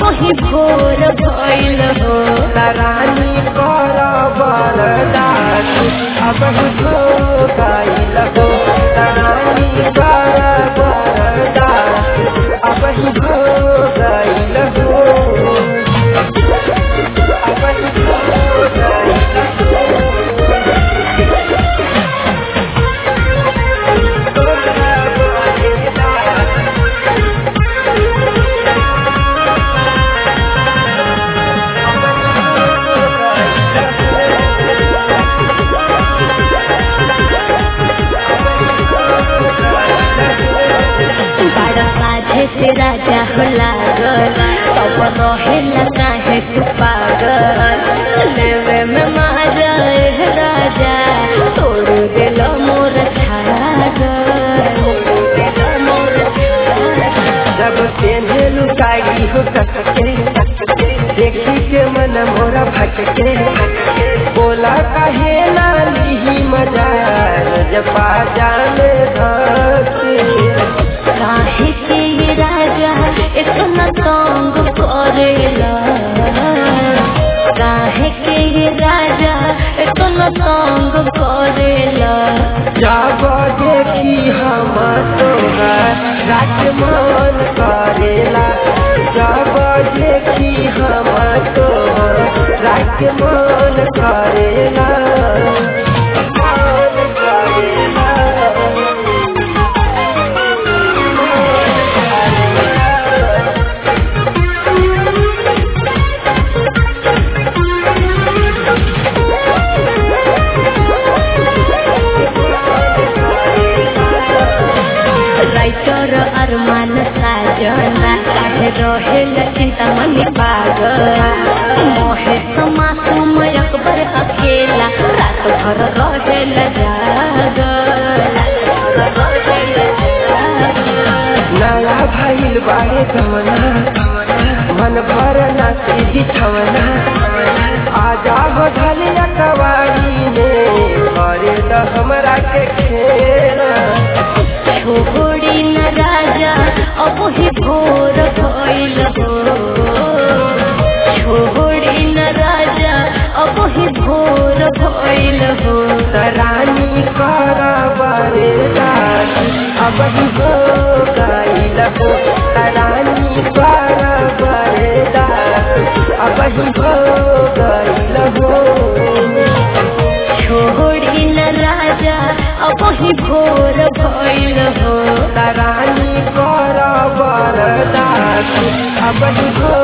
ही भोर भइल हो रानी कर बरदास अब हो गइल हो रानी कर बरदास अब हो गइल हो अब हो गइल बड़ा साझे से राजा हो लागल तब रहेला काहे तू पागल लेवे में मारा ए राजा तोड़ दिल मोर छागल मोर छागल जब तेने लुटाई हो सकते देखी के मन मोरा भटके बोला कहे ना ली मजा जब जाने धके काहे के ये राजा इतना तंग करेला काहे के ये राजा इतना तंग करेला जब देखी हम तोरा राजमान करेला जब देखी हम तोरा राजमान करेला मान करेला राइटर अरमान साजना काहे रहेल चिंतामणि पागल मोहे समासुम अकबर अकेला रात भर रहेल जागल नया भइल बारे गमना मन भर ना सीधी छवना आजा हो ढलिया कवारी में करे त हमरा के खेला छोड़ी न राजा अब ही भोर भइल हो छोड़ी न राजा अब ही भोर भइल हो रानी कर बारे अब ही हो गइल हो रानी कर बारे अब ही हो गइल हो छोड़ी न राजा अब ही भोर भइल हो रानी कर बरदास अब हो